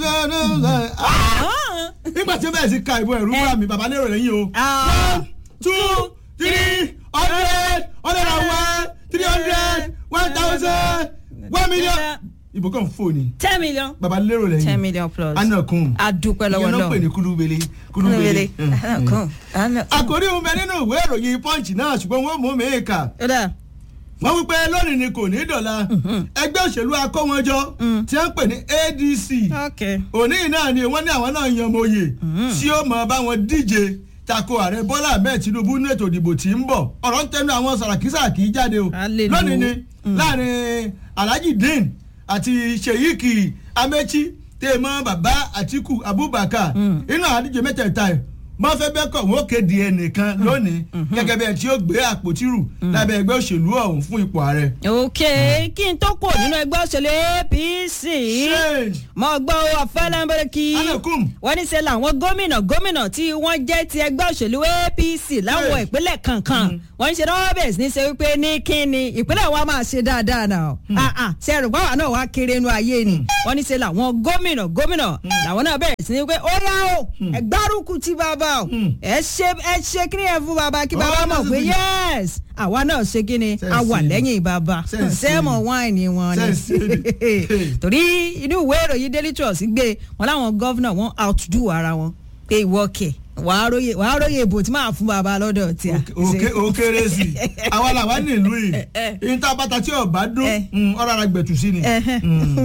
nígbà tí bẹ́ẹ̀ sì ka ìbò ẹ̀rú fúnra mi bàbá lérò lẹ́yìn o. one two three hundred hundred and one three hundred one thousand one million. ìbò kan fò ní ten million bàbá lérò lẹ́yìn. ten million plus anakun. adúpẹ́ lọ́wọ́ ìyẹn ló náà pè ní kulubele kúlúwele Mm, mm. anakun anakun. àkòrí òun bẹ nínú ìwé ìròyìn punch náà ṣùgbọ́n wọ́n mú mi kà ó dà wọ́n wí pé lónìí ni kò ní dọ̀la ẹgbẹ́ òṣèlú akówọ́njọ tí wọ́n ń pè ní adc ok òní náà ni wọ́n ní àwọn náà yan mòye tí ó mọ̀ báwọn díje tako ààrẹ bọ́lá ahmed tinubu ní ètò ìdìbò tí ń bọ̀ ọ̀rọ̀ ń tẹnu àwọn sàràkísàkí jáde o Hallelujah. lónìí ni láàrin alhaji dean àti sheik amechi tèèmọ bàbá atiku abubakar inú àdíje mẹ́tẹ̀ẹ̀ta ẹ̀ wọ́n fẹ́ bẹ́ẹ̀ kọ̀ wọ́n kéde ẹnìkan lónìí gẹ́gẹ́ bí ẹ tí ó gbé àpótí rù lábẹ́ ẹgbẹ́ òṣèlú ọ̀hún fún ipò ààrẹ. ok kí n tó kò nínú ẹgbẹ́ òṣèlú apc change mo gbọ́ ọ̀fẹ́lẹ́mbẹ̀rẹ̀ kí anakum wọ́n ní ṣe làwọn gómìnà gómìnà tí wọ́n jẹ́ ti ẹgbẹ́ òṣèlú apc láwọn Yes. ìpínlẹ̀ kankan wọ́n ń ṣe rọ́bẹ̀sì ní ṣe wípé ní kíni ìpínlẹ̀ wa máa ṣe dáadáa náà ah ah ṣe ẹrù pàwọn náà wá kéré inú ayé ni wọ́n ní ṣe làwọn gómìnà gómìnà làwọn náà bẹ̀rẹ̀ sí ní pé ó yá o ẹ gbárùkù ti bàbá o ẹ ṣe ẹ ṣe kíni ẹ fún bàbá kí bàbá Oh, mọ̀ pé that's yes àwa náà ṣe kíni Ṣe a wà sí. lẹ́yìn bàbá Ṣe sí. sẹ́mọ̀ wáìnì wọn Ṣe ni sí. torí inú ìwé ìròyìn daily trust gbé wọn láwọn gọ́vnà wọn outdo ara wọn pé ìwọ kẹ wàá róye wàá róye ìbò tí máa fún bàbá lọ́dọ̀ tí a. òkè òkèrè sí i àwa làwa nílùú yìí ìta bàtà tí ọba dún Eh. mm, ọ̀rọ̀ ara gbẹ̀tù sí ni. Ẹhẹ́.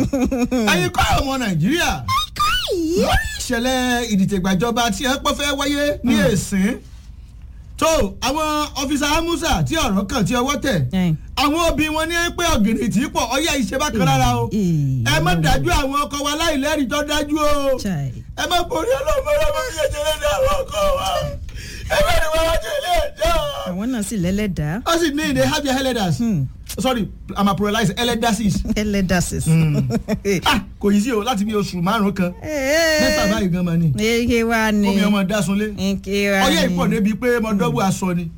ẹ̀yin kọ́ ọmọ nàìjíríà lórí ìṣẹ̀lẹ̀ ìdìtẹ̀gbàjọba tí ẹ pọ́ fẹ́ wáyé ní èsìn tó àwọn ọfíìsà amusa tí ọ̀rọ̀ kàn tí ọwọ́ tẹ̀ Eh. àwọn òbí wọn ní pé ọ̀gìnì tí pọ̀ ọyá ìṣe bákan lára o Eh. ẹ má dájú àwọn ọkọ wa láìlẹ́rìí tó dájú o Chai. ẹ má borí ọlọ́mọ ọlọ́mọ ìyẹ̀jẹ̀rẹ̀ ní àwọn ọkọ wa ẹ bá ní wọn wájú ilé ẹjọ́ àwọn náà sì lẹ́lẹ́dàá ó sì ní they have their elders sorry i'm a pluralize elders ẹlẹ́dàsís. ah kò yí sí o láti bí oṣù márùn kan mẹ́fà báyìí gan ma ni eke wa ni omi ọmọ dásunlé eke wa ni ọyẹ ìpọ̀ débi pé mo dọ́gbù aṣọ ni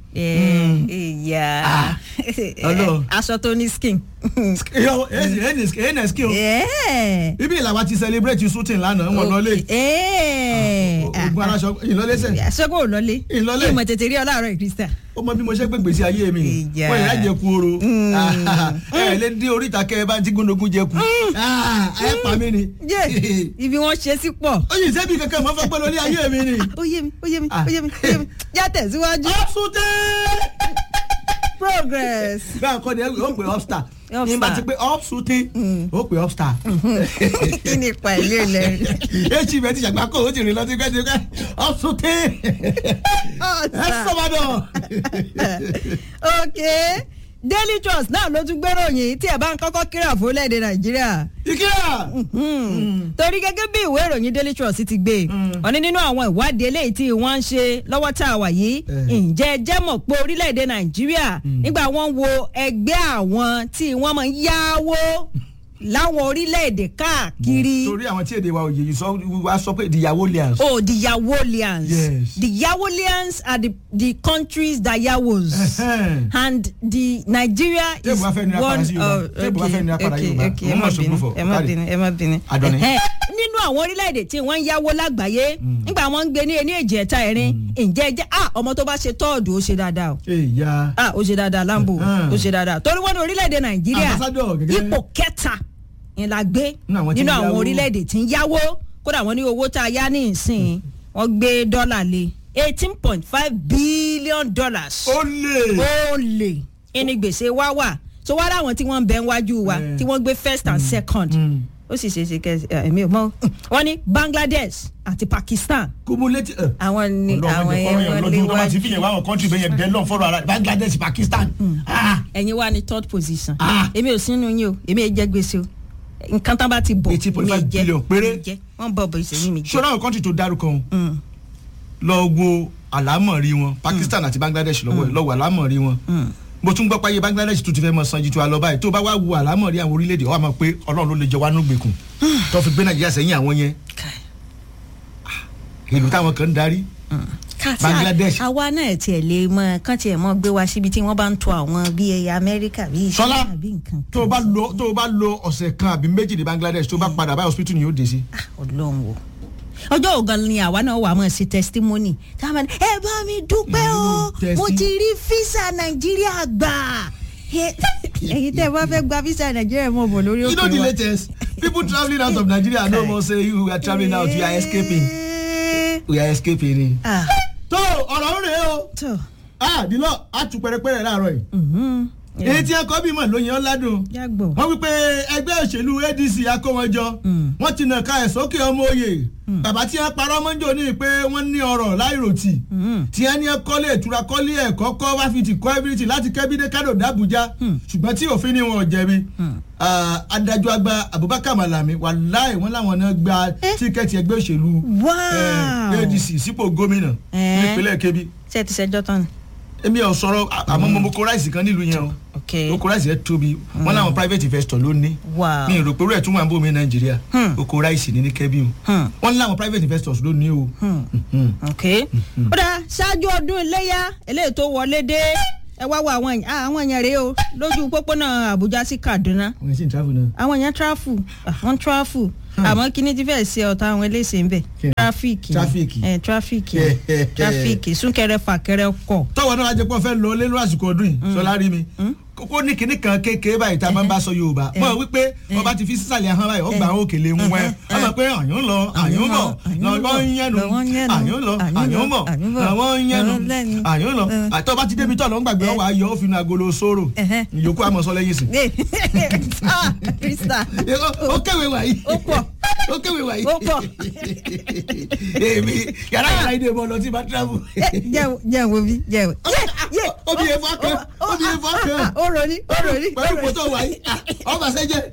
ìyá Ah. Ọlọ́run. aṣọ tó ní skin. ns kí o Yeah. ibi ìlàwà ti celebrate shooting lánàá wọn lọlé Eh. ogun aláṣọ ìlọlẹsẹ aṣọ́gbó ò lọlé Ìlọlé. ìmọ̀ tètè rí ọ láàárọ̀ ìkristà. ó mọ bí mo ṣe gbé gbèsè ayé mi Ìjà. wọn ìyá jẹ ku oro ẹ lé dé oríta kẹ ẹ bá ti gúndogun jẹ ku ẹ pa mí ni yé ibi wọn ṣe sí pọ̀. ó yìí sẹ́bi kankan mọ́ fẹ́ pẹ́ lórí ayé mi ni. ó yé mi ó yé mi Ah. ó yé mi ó yé mi já tẹ̀síwájú. ọ́pṣùtẹ́. progress. bẹ́ẹ̀ kọ́ ni ẹ ó pè ọ́pṣtà Upstar. ní bá ti pé ọ́pṣùtẹ́ ó pè ọ́pṣtà. kí ni ipa ìlú ilẹ̀ rẹ̀. èsì bẹ́ẹ̀ ti ṣàgbá kó o ti rìn lọ sí gbẹ́dẹ́ gbẹ́ ọ́pṣùtẹ́ ẹ sọ́mọdọ̀. ok daily trust náà ló tún gbéròyìn tí ẹ bá ń kọ́kọ́ kíra fún orílẹ̀-èdè nàìjíríà. ìkíyà. torí gẹ́gẹ́ bí ìwé ìròyìn daily trust ti gbé wọ́n ní nínú àwọn ìwádìí eléyìí tí wọ́n ń ṣe lọ́wọ́ tá a wà yìí Eh. ǹjẹ́ ẹ jẹ́ mọ̀ pé orílẹ̀-èdè nàìjíríà nígbà wọ́n wo ẹgbẹ́ àwọn tí wọ́n máa ń yáwó láwọn orílẹ̀-èdè káàkiri. torí àwọn tí èdè wa òye yìí sọ wá sọ pé ìdíyàwó lians. Oh, the Yawolians. Yes. The Yawolians are the the country's that Yawos. and the Nigeria is Tébù wá fẹ́ nira padà one sí Yorùbá. of Tébù wá fẹ́ nira padà okay Yorùbá. okay ẹ Mo má mọ̀ bínú ṣògbófò. ẹ má Káre. bínú ẹ má bínú. Adọ́ni. Ẹhẹ́, nínú àwọn orílẹ̀-èdè tí wọ́n ń yáwó lágbàáyé nígbà wọ́n ń gbé ní ení èjì ẹ̀ta ẹ̀rin ǹjẹ́ ẹ jẹ́ ah ọmọ tó bá ṣe tọ́ọ̀dù ó ṣe dáadáa o èyà. ah ó ṣe dáadáa lambo Hmm. ó ṣe dáadáa torí wọ́n ní orílẹ̀-èdè Nàìjíríà Ambassador gẹ́gẹ́. ipò kẹta ni la gbé Nínú àwọn tí nínú ń àwọn yáwó. orílẹ̀-èdè tí ń yáwó kódà wọ́n ní owó tá a yá ní ìsìn wọ́n gbé dọ́là lé eighteen point five billion dollars ó lè. ó lè ẹni gbèsè wá wà tó wá láwọn tí wọ́n ń bẹ níwájú wa Eh. tí wọ́n gbé first and second Mm. ó sì ṣe é ṣe kẹ ẹ̀mí ò mọ̀ wọ́n ní Bangladesh àti Pakistan kúmúlétì. àwọn ni àwọn yẹn wọ́n lójú tó bá ti fi léwájú yẹn wá àwọn kọ́ńtì bẹ́ẹ̀ yẹn bẹ́ẹ̀ lọ́n fọ́rọ̀ ara Bangladesh Pakistan. Ah. ẹ̀yin wà ní third position Ah. èmi ò sínú yín o èmi ò jẹ gbèsè o nǹkan tán bá ti bọ̀ 80.5 billion péré. jẹ wọ́n bọ̀ bọ̀ ìṣèlú mi jẹ. ṣọ́ra àwọn kọ́ńtì tó dárúkọ wọn Mm, lọ wo àlámọ̀rí wọn Pakistan àti Bangladesh lọ́wọ́ ẹ̀ lọ́wọ́ àlámọ̀rí wọn mm. mo tún gbọ́ páyé Bangladesh tó ti fẹ́ mọ sanju tó a lọ báyìí tó bá wá wo àlámọ̀rí àwọn orílẹ̀-èdè wa mọ̀ pé Ọlọ́run ló lè jẹ wá nógbèkùn tó fi gbé Nàìjíríà sẹ́yìn àwọn yẹn ìlú táwọn kan ń darí Ká- Bangladesh. àwa náà tiẹ̀ lè mọ kán tiẹ̀ mọ gbé wa síbi tí wọ́n bá ń to àwọn bíi amẹ́ríkà bíi Ṣọlá, China bíi nǹkan. tó o bá lo tó o bá lo ọ̀sẹ̀ kan àbí méjì ní Bangladesh tó o bá padà báyìí hospital ni yóò dé sí. Ah, ọlọ́run o ọjọ́ ògan ni àwa náà wà mọ̀ sí testimony tá a máa ní ẹ bá mi dúpẹ́ o Mm, mo testi- ti rí físà nàìjíríà gbà Ẹ- ẹ̀yin tẹ́ ẹ bá fẹ́ gba físà nàìjíríà mọ̀ bọ̀ lórí you know òkè the wa. latest people travelling out of Nigeria no more say you are travelling out you are escaping we are escaping ni. Ah, tó ọ̀rọ̀ ń rèé o tó. ah dìlọ a tún pẹrẹpẹrẹ láàárọ̀ yìí Mhm. èyí tí ẹkọ bímọ ló yan ládùn Jágbó. wọ́n wípé ẹgbẹ́ òṣèlú ADC akówọjọ wọ́n ti nà ká ẹ̀ sókè ọmọ òye bàbá tí wọ́n parọ́ mọ́jọ́ ní pé wọ́n ní ọ̀rọ̀ láìròtì tí wọ́n ní ẹ kọ́lé ìtura kọ́lé ẹ̀kọ́ kọ́ wá fi ti kọ́ everything láti kẹ́bídé kádò d'Abuja ṣùgbọ́n tí òfin ni wọn ò jẹ̀bi Ah, adájọ́ àgbà Abubakar Malami wàláì wọ́n láwọn náà gba tíkẹ́ẹ̀tì ẹgbẹ́ òṣèlú Wow. eh, ADC sípò gómìnà Eh. nípínlẹ̀ Kebbi ṣé ẹ ti ṣẹjọ́ tán ni. èmi ò sọ̀rọ̀ àmọ́ mo kó ráìsì kan nílùú yẹn o ok oko ráìsì yẹn tóbi wọn làwọn private investor ló ní Wow. mi ò rò pé rẹ̀ tún wà ń bò mí nàìjíríà Hmm. oko ráìsì ní ní kẹ́bí o Hmm. wọn làwọn private investors ló ní o. Mhm. ok ó dáa ṣáájú ọdún iléyà eléyìí tó wọlé dé ẹ wá wo àwọn èèyàn ah, àwọn èèyàn rèé o lójú pópónà àbújá sí kaduna àwọn èsì ń travel náà. àwọn èèyàn tráfù àwọn tráfù àmọ́ kíní ti fẹ́ẹ́ ṣe ọ̀tá àwọn eléyìí ń bẹ̀ Kí ni? tráfíìkì Tráfíìkì. ẹ̀ tráfíìkì tráfíìkì súnkẹrẹ fàkẹrẹ ọkọ̀ tọ́wọ́ náà wájú pé wọ́n fẹ́ lọ lé lórí àsìkò ọdún yìí sọlá rí mi kókó ní kinní kan kékeré báyìí tá a máa ń bá sọ yorùbá mọ̀ wípé wọ́n bá ti fi sísàlẹ̀ ahọ́n báyìí ọgbà àwọn òkèlè ń wẹ́ ọ mọ̀ pé àyùn lọ àyùn bọ̀ lọ́wọ́ ń yẹnu àyùn lọ àyùn bọ̀ lọ́wọ́ ń yẹnu àyùn lọ àtọ́ bá ti débi tọ́ lọ́ ń gbàgbé ọwọ́ ayọ̀ ó fi nu agolo sóró Ẹ̀hẹ́. ìyókù àmọ́ sọ lẹ́yìn sí. Ah, krista ó kéwèé wàyí ó pọ̀ ó kéwèé wàyí ó pọ̀ èmi yàrá yàrá ìdè bọ̀ lọ tí bá travel. jẹ́ jẹ́ wo bí jẹ́ wo. Obi yẹn fọ́ kan, obi yẹn fọ́ kan. ó roni ó roni. pẹ̀lú pọ̀tọ́ wàyí ọba sẹ́jẹ̀.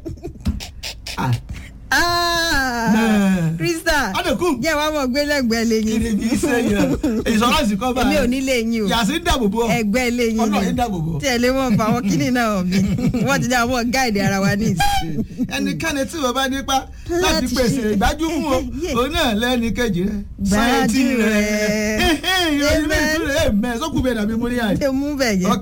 Ah, Náà. krista Adekun. jẹ́ wàá mọ̀ gbẹ́lẹ́gbẹ́ lẹ́yìn. kiri bí sẹ́yìn ìsọ̀rọ̀sì kọ́ bá èmi ò ní lẹ́yìn o yàtí ń dàbò bọ̀ ẹgbẹ́ lẹ́yìn Ọlọ́run ń dàbò bọ̀. tí ẹ lé mọ̀ pa àwọn kíní náà bí wọ́n ti dá àwọn gáìdì ara wa ní ìsìn. ẹnikẹ́ni tí wọ́n bá nípa láti Láti pèsè ṣe- ìgbájú fún o Yeah. òun náà lẹ́ni kejì rẹ̀ Gbájú sáyẹ́ntì rẹ̀ rẹ̀. ìròyìn mi ìtúrẹ̀ mẹ́ sókùn bẹ́ẹ̀ dàbí múrí àyè. ṣé mú bẹ̀ yẹn. ok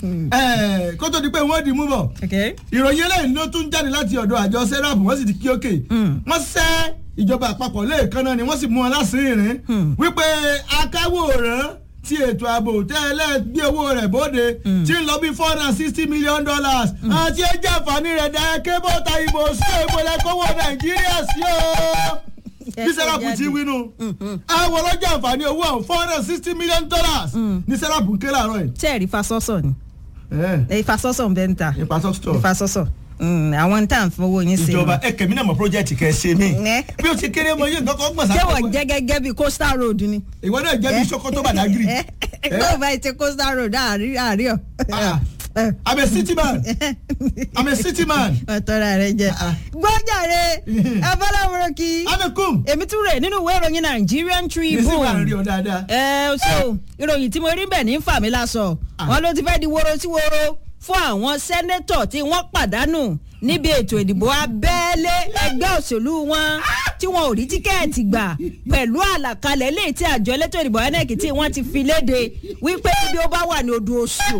ẹ kó tó di pé wọ́n di mú bọ̀ Okay. ìròyìn eléyìí ló tún jáde láti ọ̀dọ̀ àjọ serap wọ́n sì ti kí òkè wọ́n sẹ́ ìjọba àpapọ̀ lẹ́ẹ̀kan náà ni wọ́n sì mú wọn lásìírín wípé akáwòrán ti ètò ààbò tẹ́lẹ̀ gbé owó rẹ̀ bóde tí ń lọ bí four hundred and sixty million dollars àti ẹjẹ́ àǹfààní rẹ̀ dá kébọ̀ ta ìbò sí ìpínlẹ̀ kówó nàìjíríà sí o bí serap ti wínú àwọn ọlọ́jà àǹfààní owó àwọn four hundred and sixty million dollars ní serap ń ké láàárọ̀ yìí. tẹ́ẹ̀rí fasọ́sọ̀ ni ẹ̀ ìfasọ́sọ̀ ń bẹ́ ń ta nípa sọ́kítọ̀ ìfasọ́sọ̀ Mm, àwọn tá à ń fowó yín sí. ìjọba ẹ kẹmí náà mọ project kẹ ṣe mí Ẹ. bí o ti kéré mọ yé nǹkan kan gbọ̀n ṣé sáà wọ́n jẹ́ gẹ́gẹ́ bíi coastal road ni. ìwọ náà jẹ́ bí Sokoto Badagry ẹ tó bá ti coastal road àárí àárí ọ. Ah. I'm a city man I'm a city man ọ̀tọ́ra rẹ jẹ. Ah. gbọ́jàre abọ́láwòrán kí anakum èmi tún rè nínú ìwé ìròyìn Nigerian ní sí wà ń rí Tribune. ọ dáadáa ẹ so ìròyìn tí mo rí bẹ̀ ní fàmí lásọ Ah. wọn ló ti fẹ́ di woro sí woro fún àwọn sẹ́nẹ́tọ̀ tí wọ́n pàdánù níbi ètò ìdìbò abẹ́lé ẹgbẹ́ òṣèlú wọn tí wọn ò rí tíkẹ́ẹ̀tì gbà pẹ̀lú àlàkalẹ̀ eléyìí tí àjọ elétò ìdìbò INEC tí wọ́n ti fi léde wípé bí ó bá wà ní odò oṣù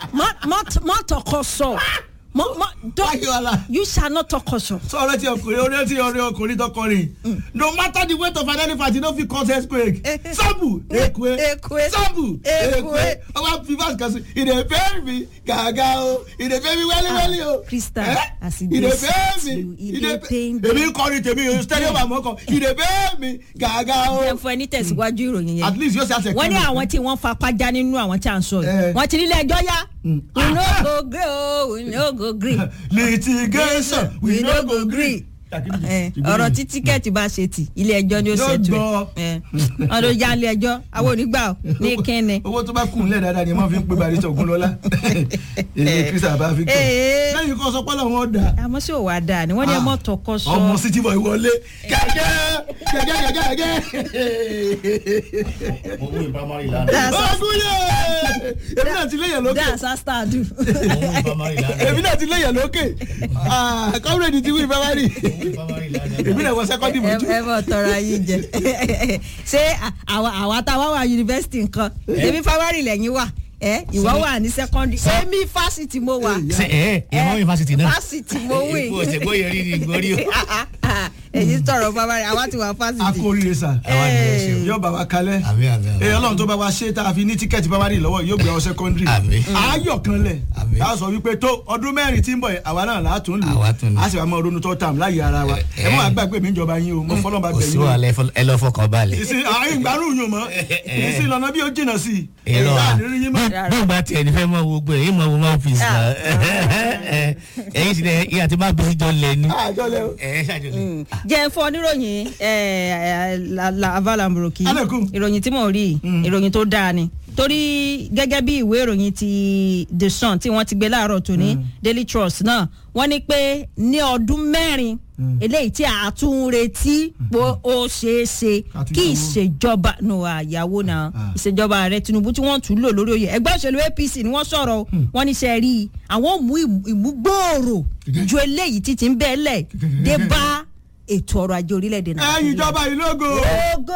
má tọkọ sọ mọ mọ Wáyé ọ̀la. you shall not tọkọ sọ. sọ̀rọ̀ tí ọkùnrin orí tí ọ̀rẹ́ ọkùnrin tọkọrin no matter the weight of an elephant you no fit cause earthquake sábù ekwe Ekwe. sábù Ekwe. ekwe ọba fivas kan sí ìdè fẹ́ mi gàgà o ìdè fẹ́ mi wẹ́líwẹ́lí o Ah, Krista, Eh? as e ìdè dey fẹ́ sweet mi you, e ìdè dey fẹ́ pain èmi kọrin tèmi stadium àmọ́kọ ìdè fẹ́ mi gàgà o ẹ fún ẹ ní tẹ̀síwájú ìròyìn yẹn. at least yóò ṣe àṣẹ wọ́n ní àwọn tí wọ́n fapá já nínú àwọn tí à ń sọ yìí Eh. wọ́n ti nílé ẹjọ́ yá we no go gree o we no go gree litigation we no go gree. Eh, ọ̀rọ̀ tí tíkẹ́ẹ̀tì bá ṣe tì ilé ẹjọ́ ni ó Yóò ṣètò gbọ́. ẹ̀ wọ́n ló já ilé ẹjọ́ àwọn onígbà ò ní kínni. owó tó bá kùn lẹ̀ dáadáa ni ẹ máa fi ń pe barista Ògúnlọ́lá èyí Christian bá fi kàn Eh. lẹ́yìn kan sọ pé làwọn dà àmọ́ sí òwà dáa ni wọ́n ní ẹ mọ́ tọkọ sọ ọmọ city boy wọlé kẹ̀kẹ́ gẹ́gẹ́ gẹ́gẹ́ mo mú ìpamọ́rì lánàá. That's gẹ́gẹ́ ọgúnyẹ èmi náà ti léyàn lókè that's how star do. mo mú ìpamọ́rì lánàá. èmi náà ti léyàn lókè kọ́mírèdì ti wí ìfẹ́wárì mo mú ìpamọ́rì lánàá. èmi náà wọ sẹ́kọ́ndì ẹ mọ́jú. ẹ bọ̀ tọrọ ayé jẹ ṣé àwa àwa tá a wá wà yunifásitì nǹkan èmi fáwárì lẹ́yìn wà ẹ ìwọ wà ní sẹ́kọ́ndì èmi fásitì mo wà ṣe ẹ ẹ mọ yunifásitì náà. fásitì mo wí ipò òṣègbè yẹrí ni ìgbórí o. èyí tọrọ fáwárì àwa ti wà a fásitì. kò rí sà àwa ni ẹ ṣeun. yóò bá wa kalẹ̀ àmì àmì àmì. èyí ọlọ́run tó bá wa ṣe tá a fi ní tíkẹ́ẹ̀tì báwárì lọ́wọ́ yóò gbé ọ sẹ́kọ́ndì Àmín. ayọ̀ kan lẹ̀ Àmín. a sọ wípé tó ọdún mẹ́rin tí ń bọ̀ yẹn, àwa náà látún lù Àwa tún lù. a sì wà mọ́ ronú tó tàm láyé ara wa Ẹ- ẹ mọ́ àgbàgbé mi ìjọba yín o mo fọlọ́ bá kò bẹ̀ sí yín o wàhálà ẹ fọ- ẹ lọ fọkàn balẹ̀. ìsìn àárín ìgbárùn yùn mọ́ ìsìn lọ́nà bí ó jìnnà sí i èrò ìgbà à àdéhùn yín mọ́. bó bá tiẹ̀ ní fẹ́ mọ gbogbo ẹ̀ yín mọ wo máa fi sàn ẹ̀yin sì ní ìyá tí máa bí síjọ́ lẹ̀ ní. àjọ lẹ o. ẹ̀ ṣàjọlẹ̀. jẹ́ ń fọ níròyìn avalamburoki Alekun. ìròyìn tí mò ń rí yìí, ìròyìn tó dáa ni torí gẹ́gẹ́ bí ìwé ìròyìn ti the sun tí wọ́n ti gbé láàárọ̀ tòní daily trust náà wọ́n ní pé ní ọdún mẹ́rin eléyìí tí a tún ń retí pé ó ṣeé ṣe Ká tún kí yáwó. ìṣèjọba nù àyàwó náà Ah. ìṣèjọba ààrẹ tinubu tí wọ́n tún lò lórí oyè ẹgbẹ́ òṣèlú apc ni wọ́n sọ̀rọ̀ o. wọ́n ní sẹ́ rí i àwọn ò mú ìmú- ìmúgbòòrò ju eléyìí tí ti ń bẹ́ẹ̀ lẹ̀ dé bá ètò ọrọ̀ ajé orílẹ̀-èdè ẹ̀yin ìjọba yìí lógo. ògo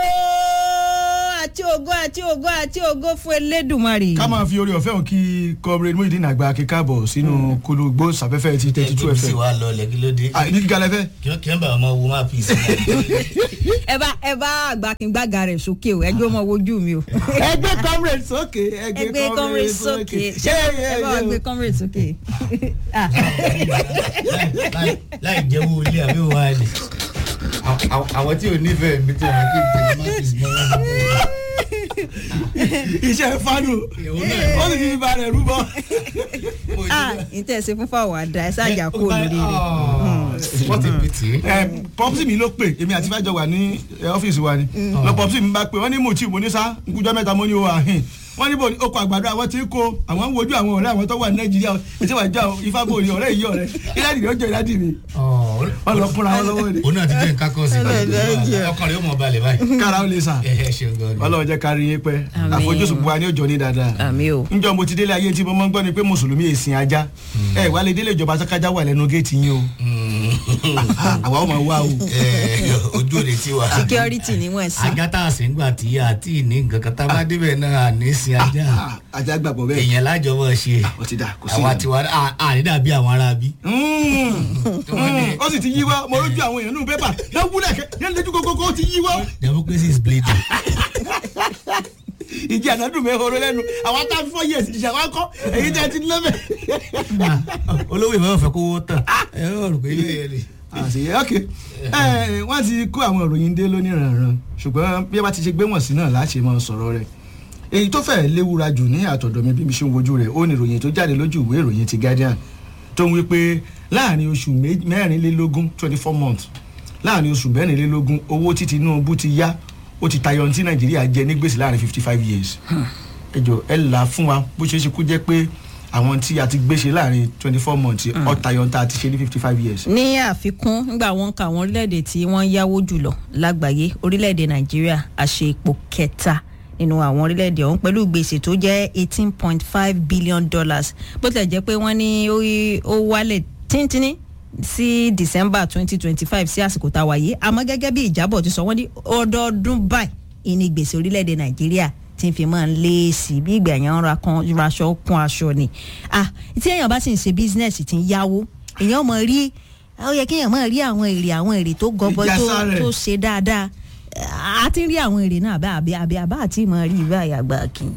àti ògo àti ògo àti ògo fún elédùnmarè. ká máa fi orí ọ̀fẹ́ hàn kí comrade muhyiddin àgbà kíkàbọ̀ sínú kólógbó sàfẹ́fẹ́ ti thirty two ẹ̀ sì fm. wá lọ lẹ̀ kí ló dé. ní gíga lẹ́fẹ́. kí wọ́n kí wọ́n bá ọmọ wo máa fi sàn. ẹ bá ẹ bá àgbàkíngbàgà rẹ̀ sókè o ẹjọ́ mọ wojú mi o. ẹgbẹ́ comrade sókè ẹgbẹ́ comrade sókè ṣé ẹ bá wà gbé comrade sókè. Ah. Láì- láì jẹ́wọ́ ilé àbí òun wá ní. àwọn tí ò nífẹ̀ẹ́ mi tí wọ́n kí n tẹ̀lé máa fi sàn. iṣẹ́ fanu Ìyàwó náà. ó sì ti fi ba rẹ̀ rúbọ. ah ìtẹ̀sẹ̀ fún fáwọn àdá ẹ ṣáàjà kó lórí rẹ̀. wọ́n ti pìtì. ẹ pọpsi mi ló pè èmi àti fàjọ wà ní ẹ, ọ́fíìsì wa ni lọ pọpsi mi bá pè wọ́n ní mo tí mo ní sá nkújọ́ mẹ́ta mo ní o àhìn wọ́n ní bò ní okò àgbàdo àwọn tí ń kó àwọn ń wojú àwọn ọ̀rẹ́ àwọn tó wà ní nàìjíríà ètò ìwà ìjà ifá bò ní ọ̀rẹ́ yìí ọ̀rẹ́ ìlànà ìdí ọjọ́ ìlàdì mi wọ́n lọ fúnra wọn lọ́wọ́ ni òun náà ti jẹ́ nǹkan kan sí i ọkàn rẹ̀ ó mọ̀ balẹ̀ báyìí. kára ó lè sà ẹ ẹ ṣeun gan ni. ọlọ́run jẹ́ kárí yín pẹ́ Àmín. àfojúsùn buwa ní òjò ní dáadáa àmì o. njọ mo ti délé ayé tí mo mọ́ ń gbọ́ ni pé mùsùlùmí èsìn ajá ẹ wà lè délé ìjọba sákájá wà lẹ́nu géètì yín o àwa ọmọ wa o. Ẹ, ojú òde tí wà. security ni wọ́n sí. ajá tá a sì ń gbà tí a tí ì ní nǹkan kan tá a bá débẹ̀ náà à ní sin ajá Ah, ajá gbàgbọ́ bẹ́ẹ̀ èèyàn lájọ mọ̀ ṣe ó ti dà kò sí àwa ìyẹn. tiwa à- à ní dàbí àwọn ará bí. Mm. Mm. ó sì ti yíwọ́ mo rójú àwọn èèyàn nínú pépà yẹn wúlẹ̀ kẹ́ yẹn lójú kókó ó ti yíwọ́ democracy is bleeding. ìjì ànádùn mi horo lẹ́nu àwọn tá a fi fọ́ yẹ̀ sí ìṣàwọn akọ́ èyí tẹ́ ti lọ́mẹ̀. olówó ìmọ̀ fẹ́ kówó tán ẹ ó rò pé ilé yẹn ni. àṣeyẹ ok ẹ wọ́n ti kó àwọn ìròyìn dé lóníranran ṣùgbọ́n bí ẹ bá ti ṣe gbé wọ̀n sí náà láṣẹ máa sọ̀rọ̀ rẹ̀ èyí tó fẹ́ẹ́ léwura jù ní àtọ̀dọ̀ mi bí mi ṣe ń wojú rẹ̀ ó ní ìròyìn tó jáde lójú ìwé ìròyìn ti Guardian tó ń wí pé láàrin oṣù mé- mẹ́rìnlélógún twenty four months láàrin oṣù mẹ́rìnlélógún owó tí Tinubu ti yá ó ti tayọ ní tí Nàìjíríà jẹ ní gbèsè láàrin fifty five years ẹ jọ ẹ là á fún wa bó ṣe é ṣe kú jẹ́ pé àwọn tí a ti gbéṣe láàrin twenty four months ó tayọ ní tá a ti ṣe ní fifty five years. ní àfikún nígbà wọn ka àwọn orílẹ̀-èdè tí wọ́n yáwó jùlọ lágbàáyé orílẹ̀-èdè nàìjíríà àṣẹ ipò kẹta nínú àwọn orílẹ̀-èdè ọ̀hún pẹ̀lú gbèsè tó jẹ́ eighteen point five billion dollars bó tilẹ̀ jẹ́ pé wọ́n ní ó yí- ó wálẹ̀ tíntínní sí december twenty twenty five sí àsìkò tá a wáyé àmọ́ gẹ́gẹ́ bí ìjábọ̀ ti sọ wọ́n ní ọdọọdún báyìí ìní gbèsè orílẹ̀-èdè nàìjíríà tí ń fi máa ń lé sí i bí ìgbà yẹn ń ra kan raṣọ kún aṣọ ni ah tí èèyàn bá sì ń ṣe bísínẹ́sì tí ń yáwó èèyàn mọ̀ rí ó yẹ kéèyàn máa rí àwọn èrè àwọn èrè tó gọbọ tó Ìjàsá rẹ̀. tó ṣe dáadáa a ti ń rí àwọn èrè náà àbí àbí àbí àbá àti ìmọ̀ rí ibà àyàgbà kì í.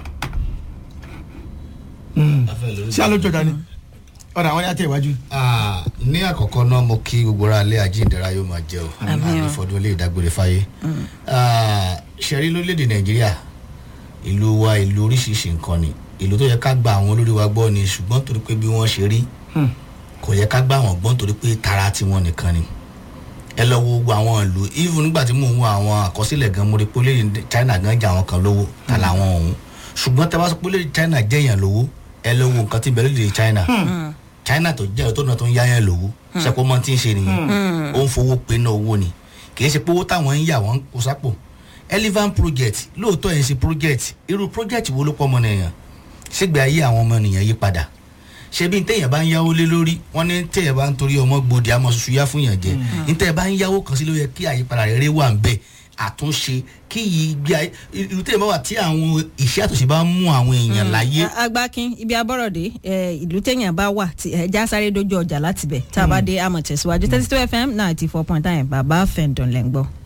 ṣé alójó dání ọ̀rọ̀ àwọn yàtọ̀ ìwájú. Ah, ní àkọ́kọ́ náà mo kí gbogbo ara lé àjíǹdẹ̀ra yóò máa jẹ́ o Àmín o. ànífọdún lè dágbére fáyé Ah, ṣẹ̀rí lórílẹ̀‐èdè nàìjíríà ìlú wa ìlú oríṣiríṣi nǹkan ni ìlú tó yẹ ká gba àwọn olórí wa gbọ́ ni ṣùgbọ́n torí pé bí wọ́n ṣe rí kò yẹ ká gbà wọ́n gbọ́n torí pé tara tiwọn nìkan ni ẹ lọ wo gbogbo àwọn ìlú even nígbà tí mò ń wo àwọn àkọsílẹ̀ gan mo rí pé orílẹ̀ China gan jà àwọn kan lówó ta làwọn ọ̀hún ṣùgbọ́n tẹ bá sọ pé orílẹ̀ China jẹ̀yàn lówó ẹ lọ wo nǹkan tí bẹ̀rẹ̀ lórílẹ̀ China China tó jẹ́ tó náà tó ń yáyàn lówó ṣẹ́kọ́ mọ́ tí ń ṣe nìyẹn ó ń fowó pe náà owó ni kì í ṣe pé owó táwọn ń yà wọ́n kó sápò elephant project lóòótọ́ yẹn ṣe project irú project wo ló pọ̀ ọmọ nìyẹn ṣégbé ayé àwọn ọmọ nìyẹn yí padà ṣebí téèyàn bá ń yáwó lé lórí wọn ní téèyàn bá ń torí ọmọ gbòdì àmọ́ ṣoṣo yá fún yàn jẹ ní téèyàn bá ń yáwó kan sí ló yẹ kí àyípadà rere wà ń bẹ àtúnṣe kí ìgbé ayé irú téèyàn bá wà tí àwọn ìṣe àtúnṣe bá ń mú àwọn èèyàn láyé. agbákin ibi abọ́rọ̀dé ìlú téèyàn bá wà tí ẹja sáré dojú ọjà láti bẹ̀ tá a bá dé àmọ̀ tẹ̀síwájú thirty two fm ninety four point nine bàbá fẹ̀ǹdọ̀n lẹ́ ń gbọ́.